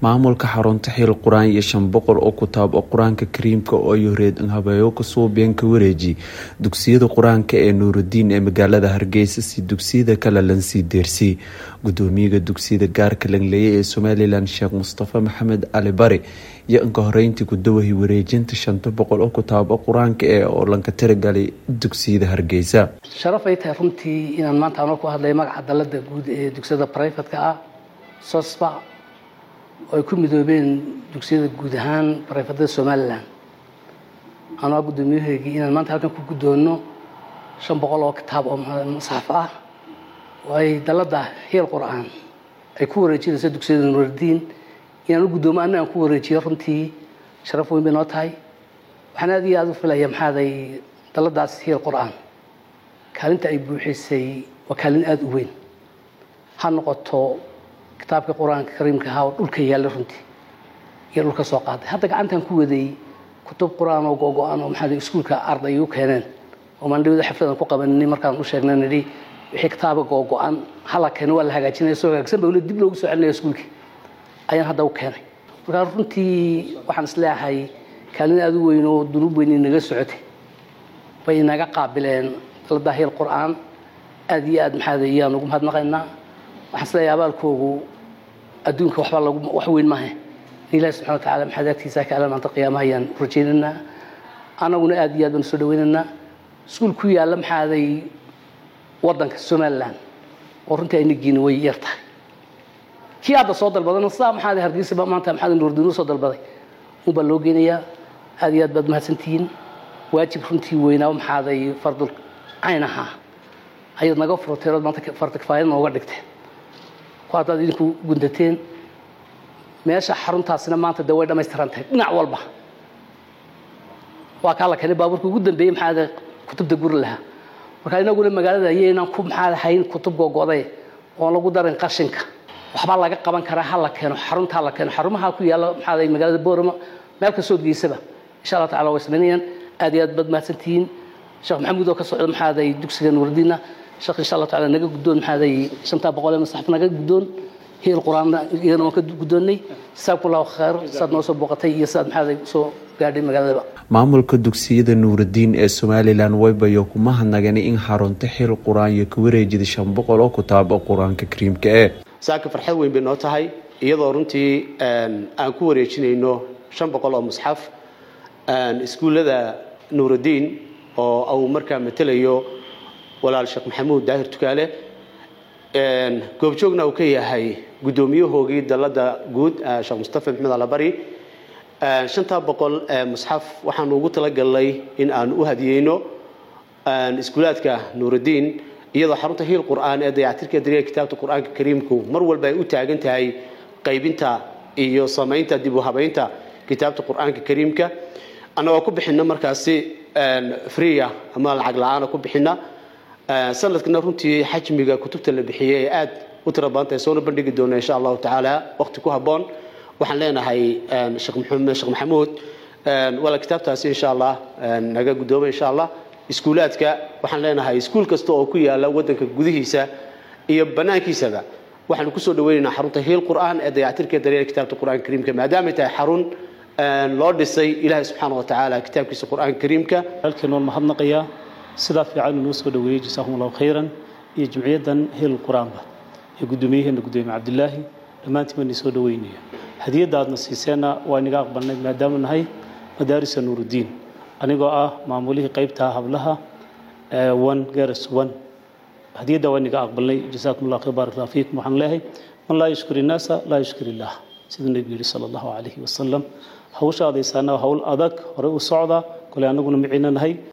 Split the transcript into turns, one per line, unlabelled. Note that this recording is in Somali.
maamulka xarunta xiil qur-aan iyo shan boqol oo kutaab oo qur-aanka kariimka oo ay horeed habeeyo kasoo been ka wareeji dugsiyada qur-aanka ee nuurudiin ee magaalada hargeysa si dugsiyada kale lansii deersii gudoomiyaga dugsiyada gaarka langleeye ee somalilan sheekh mustafa maxamed cali bari iyo inka horeyntii gudawahi wareejinta shanta boqol oo kutaab oo qur-aanka ee oo lanka tiragalay dugsiyada hargeysa
sharaf ay tahay runtii inaan maanta anoo ku hadlay magaca dalada guud ee dugsiyada brifatka ah sosba oo ay ku midoobeen dugsiyada guud ahaan barayfadada somalilan anoo guddoomiyaheygii inaan maanta halkan ku guddoonno shan boqol oo kitaab oo masxaf ah oo ay dalada hiil qur-aan ay ku wareejinayso dugsiyada nuuradiin inaan u guddoomo anna aan ku wareejiyo runtii sharaf weyn bay noo tahay waxaan aad iyo aada u filaya maxaaday daladaas hiil qur-aan kaalinta ay buuxisay waa kaalin aada u weyn ha noqoto kitaabka qur-aanka kariimka ahaa oo dhulka yaalla runtii iyo dhulka soo qaaday hadda gacantan ku waday kutub qur-aan oo go-go-an oo maxaa iskuulka arday u keeneen oo maandhawada xafladan ku qabanini markaan u sheegnay nidhi wixii kitaaba go-go-an hala keeno waa la hagaajinaya soo hagaagsan ba dib loogu soo celinaya iskuulkii ayaan hadda u keenay markaa runtii waxaan isleeyahay kaalin aada u weyn oo dunuub weyn inaga socotay bay inaga qaabileen dalada hiil qur-aan aada iyo aad maxaada iyaan ugu mahadnaqaynaa waxaan isleeyahay abaalkoogu adduunka waxba lagu wax weyn maahe in ilahi subxana watacala maxaad agtiisa ka alan maanta qiyaamaha ayaan rajaynaynaa annaguna aada iyo aad baan soo dhawaynaynaa iskuul ku yaalla maxaaday waddanka somalilan oo runtii aynagiina way yar tahay kii hadda soo dalbadana sidaa maxaada hargeysa maanta maxaada nuurdiinu soo dalbaday unbaa loo geynayaa aada iyo aad baad mahadsantihiin waajib runtii weynaa maxaaday fardul cayn ahaa ayaad naga furteen ood maanta farta kifaayad nooga dhigteen ku haddaad idinku gundateen meesha xaruntaasina maanta dee way dhamaystiran tahay dhinac walba waa kaa la keenay baabuurka ugu dambeeyey maxaada kutubta guri lahaa marka inaguna magaalada ayaynaan ku maxaada hayn kutub gogoday oon lagu darin qashinka waxbaa laga qaban karaa ha la keeno xarunta ha la keeno xarumaha ku yaalla maxaada magaalada boorama meel kastoo geysaba insha allah tacala way samaynayaan aad iyo aad baad mahadsantihiin sheekh maxamuud oo ka socda maxaaday dugsiga nuurdiina sheekh insha allah tacala naga guddoon maxaaday shantaa boqol ee masaxaf naga guddoon hiil qur-aanna iyadana waan ka guddoonnay jasaabku allahu khayr saad noo soo booqatay iyo saad maxaaday soo gaadhay magaaladaba
maamulka dugsiyada nuuradiin ee somalilan waybayo kuma hadnaganay in xarunta xil qur-aan iyo ka wareejida shan boqol oo kutaab oo qur-aanka kariimka ee
saaka farxad weyn bay noo tahay iyadoo runtii aan ku wareejinayno shan boqol oo musxaf iskuullada nuuradiin oo uu markaa matelayo walaal sheekh maxamuud daahir tukaale goobjoogna uu ka yahay guddoomiyahoogii dalada guud sheekh mustafa maxmed alabari shantaa boqol musxaf waxaanu ugu talagalnay in aan u hadiyeyno iskuulaadka nuuradiin iyadoo xarunta hiil qur-aan ee dayactirka dariiqa kitaabta qur-aanka kariimku mar walba ay u taagan tahay qaybinta iyo samaynta dib u habaynta kitaabta qur-aanka kariimka annagoo ku bixina markaasi freeya ama lacag la-aana ku bixina sanadkana runtii xajmiga kutubta la bixiyey ee aada u tira badan tahay soona bandhigi doona insha allahu tacaala waqti ku habboon waxaan leenahay sheekh maxamuud wala kitaabtaasi insha allah naga guddooma insha allah iskuulaadka waxaan leenahay iskuul kasta oo ku yaala waddanka gudihiisa iyo banaankiisaba waxaanu kusoo dhaweynaynaa xarunta hiil qur-aan ee dayactirka dareera kitaabta qur-aanka kariimka maadaamay tahay xarun loo dhisay ilaahay subxaana wa tacaala kitaabkiisa qur-aanka kariimka
halkan waan mahadnaqayaa sidaa fiican inuu soo dhaweeyey jasakum allahu khayran iyo jimciyaddan hiil qur-aanba iyo guddoomiyaheena guddoomiye cabdilaahi dhammaantiin baan soo dhaweynaya hadiyadda aadna siiseenna waa inaga aqbalnay maadaama nahay madaarisa nuuruddiin anigoo ah maamulihii qaybta hablaha one garas one hadiyadda waa inaga aqbalnay jasaakum allah khayr baarak allah fiikum waxaan leeyahay man laa yashkur innaasa laa yashkur illah siduu nebigu yidhi sala allahu calayhi wasalam hawsha adaysaana hawl adag hore u socda kole annaguna miciina nahay